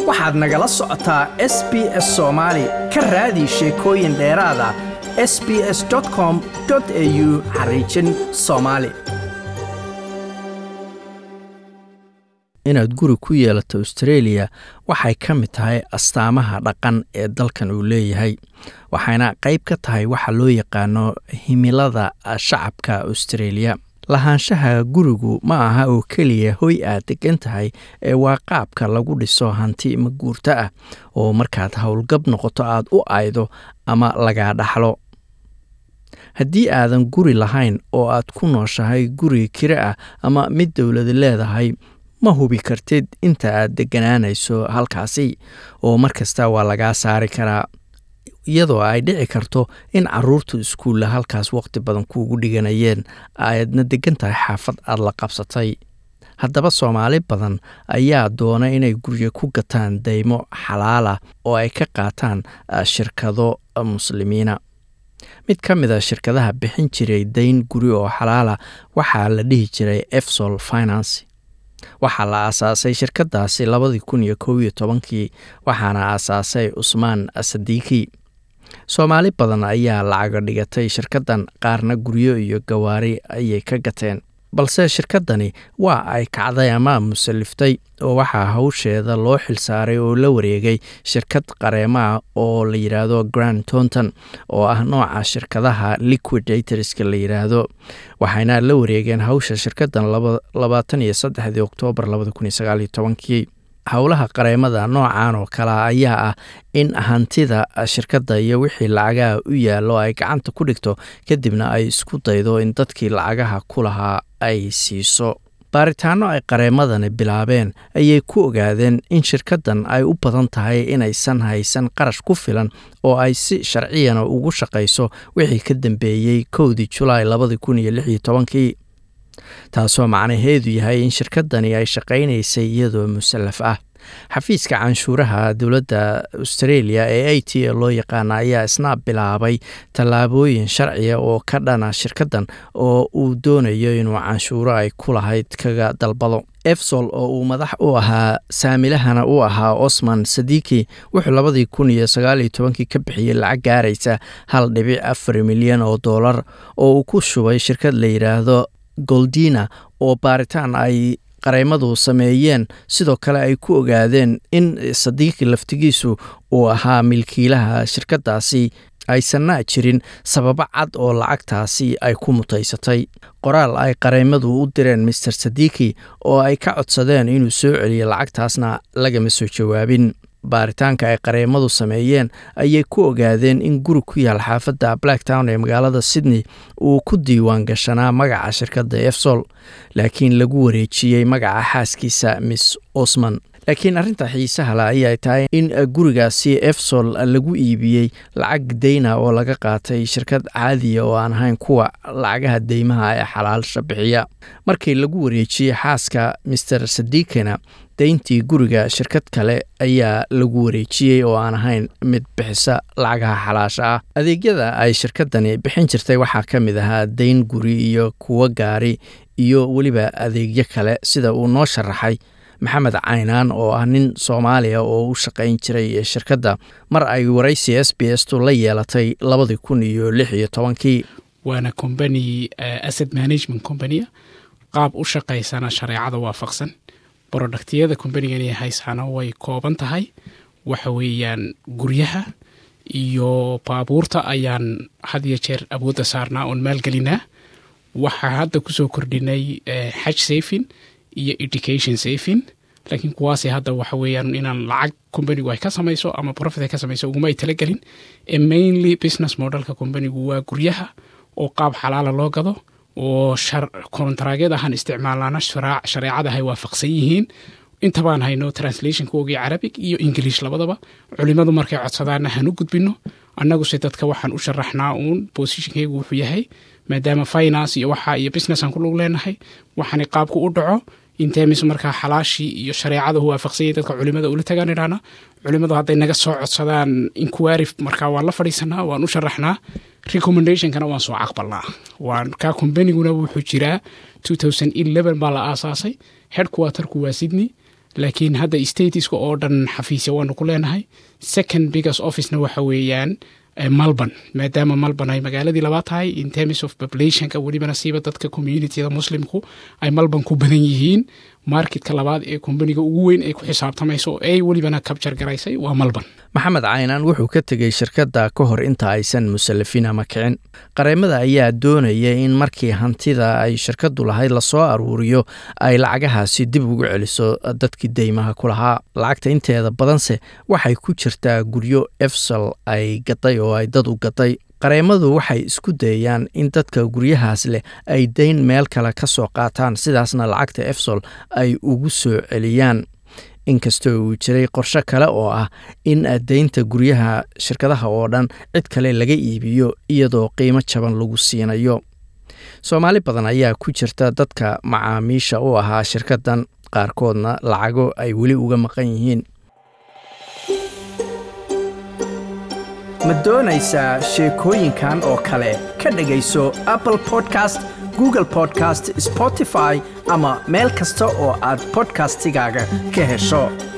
waxaad nagala socotaa s b s soomaali ka raadi sheekooyin dheeraada s b s com au xariijin soomaali inaad guri ku yeelato australia waxay ka mid tahay astaamaha dhaqan ee dalkan uu leeyahay waxayna qayb ka tahay waxa loo yaqaano himilada shacabka australia lahaanshaha gurigu ma aha oo keliya hoy aad degan tahay ee waa qaabka lagu dhiso hanti maguurto ah oo markaad howlgab noqoto aad u aydo ama lagaa dhaxlo haddii aadan guri lahayn oo aad ku nooshahay guri kire ah ama mid dowladi leedahay ma hubi kartid inta aad degganaanayso halkaasi oo mar kasta waa lagaa saari karaa iyadoo ay dhici karto in caruurtu iskuulla halkaas waqti badan kuugu dhiganayeen aadna degan tahay xaafad aad la qabsatay haddaba soomaali badan ayaa doona inay guryo ku gataan daymo xalaala oo ay ka qaataan shirkado muslimiina mid ka mid a shirkadaha bixin jiray dayn guri oo xalaala waxaa la dhihi jiray efsol finance waxaa la aasaasay shirkadaasi labadii kun iyo kow iyo tobankii waxaana aasaasay cusmaan sadiiki soomaali badan ayaa lacago dhigatay shirkaddan qaarna guryo iyo gawaari ayay ka gateen balse shirkaddani waa ay kacday ama musaliftay oo waxaa hawsheeda loo xilsaaray oo la wareegay shirkad qareemaah oo la yidhaahdo grand tonton oo ah nooca shirkadaha liquidatorska la yidhaahdo waxayna la wareegeen hawsha shirkaddan labaatan iyo saddexdii oktoobar labada kun iyo sagaal iyo tobankii howlaha qareemada noocan oo kale ayaa ah in hantida shirkadda iyo wixii lacagaha u yaallo ay gacanta ku dhigto kadibna ay isku daydo in dadkii lacagaha ku lahaa ay siiso baaritaano ay qareemadani bilaabeen ayay ku ogaadeen in shirkaddan ay u badan tahay inaysan haysan qarash ku filan oo ay si sharciyana ugu shaqayso wixii ka dambeeyey kowdii julaay labadii kun iyo lix iyo tobankii taasoo macnaheedu yahay in shirkaddani ay shaqaynaysay iyadoo musallaf ah xafiiska canshuuraha dowladda australia ee a t a loo yaqaana ayaa isna bilaabay tallaabooyin sharciya oo ka dhana shirkaddan oo uu doonayo inuu canshuuro ay ku lahayd kaga dalbado efsol oo uu madax u ahaa saamilahana u ahaa osman sadiiki wuxuu labadii kun iyo sagaaliyo tobankii ka bixiyey lacag gaaraysa hal dhibic afar milyan oo dollar oo uu ku shubay shirkad la yidhaahdo goldina oo baaritaan ay qareymadu sameeyeen sidoo kale ay ku ogaadeen in sadiiqi laftigiisu uu ahaa milkiilaha shirkadaasi aysanna jirin sababo cad oo lacagtaasi ay ku mutaysatay qoraal ay qareymadu u direen master sadiiki oo ay ka codsadeen inuu soo celiyo lacagtaasna lagama soo jawaabin baaritaanka ay qareemadu sameeyeen ayay ku ogaadeen in guri ku yaal xaafadda blacktown ee magaalada sydney uu ku diiwaan gashanaa magaca shirkadda efsol laakiin lagu wareejiyey magaca xaaskiisa miss osman laakiin arrinta xiisaha le ayay tahay in gurigaasi efsol lagu iibiyey lacag dayna oo laga qaatay shirkad caadiya oo aan ahayn kuwa lacagaha deymaha ee xalaalsha bixiya markii lagu wareejiyey xaaska master sadiikina dayntii guriga shirkad kale ayaa lagu wareejiyey oo aan ahayn mid bixisa lacagaha xalaasha ah adeegyada ay shirkadani bixin jirtay waxaa ka mid ahaa dayn guri iyo kuwo gaari iyo weliba adeegyo kale sida uu noo sharaxay maxamed caynaan oo ah nin soomaaliya oo u shaqayn jiray shirkadda mar ay waraysi s b s tu la yeelatay labadii kun iyo lix iyo tobankii waana combany asset management companyaa qaab u shaqaysana shareecada waafaqsan brodhaktiyada combanigani haysaana way kooban tahay waxa weeyaan guryaha iyo baabuurta ayaan had iyo jeer awoodda saarnaa oon maalgelinaa waxaa hadda kusoo kordhinay xaj safin iyo education safin laakiin kuwaasi hadda waxa weeyaan inaan lacag combanigu ay ka samayso ama profit ay ka samayso uguma ay talagelin ee mainly business modelka combanigu waa guryaha oo qaab xalaala loo gado oo kontaraagyad ahaan isticmaalana shareecada hay waafaqsan yihiin intabaan hayno translationkoogii carabig iyo ingiliish labadaba culimadu markay codsadaana hanu gudbino annaguse dadka waxaan u sharaxnaa uun bosishinkeygu wuxuu yahay maadaama finance iyo waxa iyo businessan ku lug leenahay waxaani qaabku u dhaco intemis markaa xalaashii iyo shareecada u waafaqsanyay dadka culimada ula tagaan idhaana culimadu hadday naga soo codsadaan inquiry markaa waan la fadhiisanaa waan u sharaxnaa recommendationkana waan soo caqbalnaa waan kaa combaniguna wuxuu jiraa baa la aasaasay headquarterku waa sydney laakiin hadda statiska oo dhan xafiisya waanu ku leenahay second biggest officena waxa weeyaan melbourne maadaama melbourne ay magaaladii labaad tahay in terms of populationka welibana siiba dadka communityda muslimku ay melbourne ku badan yihiin marketka labaad ee kombaniga ugu weyn ay ku xisaabtamayso oo ay welibana kabjar garaysay waa melbourne maxamed caynaan wuxuu ka tegey shirkadda ka hor inta aysan musallafin ama kicin qareemada ayaa doonaya in markii hantida ay shirkaddu lahayd lasoo aruuriyo ay lacagahaasi dib ugu celiso dadkii deymaha ku lahaa lacagta inteeda badanse waxay ku jirtaa guryo efsal ay gaday oo ay dad u gaday qareemadu waxay isku dayayaan in dadka guryahaas leh ay dayn meel kale ka soo qaataan sidaasna lacagta efsol ay ugu soo celiyaan inkastoo uu jiray qorshe kale oo ah in daynta guryaha shirkadaha oo dhan cid kale laga iibiyo iyadoo qiimo jaban lagu siinayo soomaali badan ayaa ku jirta dadka macaamiisha u ahaa shirkaddan qaarkoodna lacago ay weli uga maqan yihiin ma doonaysaa sheekooyinkan oo kale ka dhegayso apple podcast google podcast spotify ama meel kasta oo aad bodkastigaaga ka hesho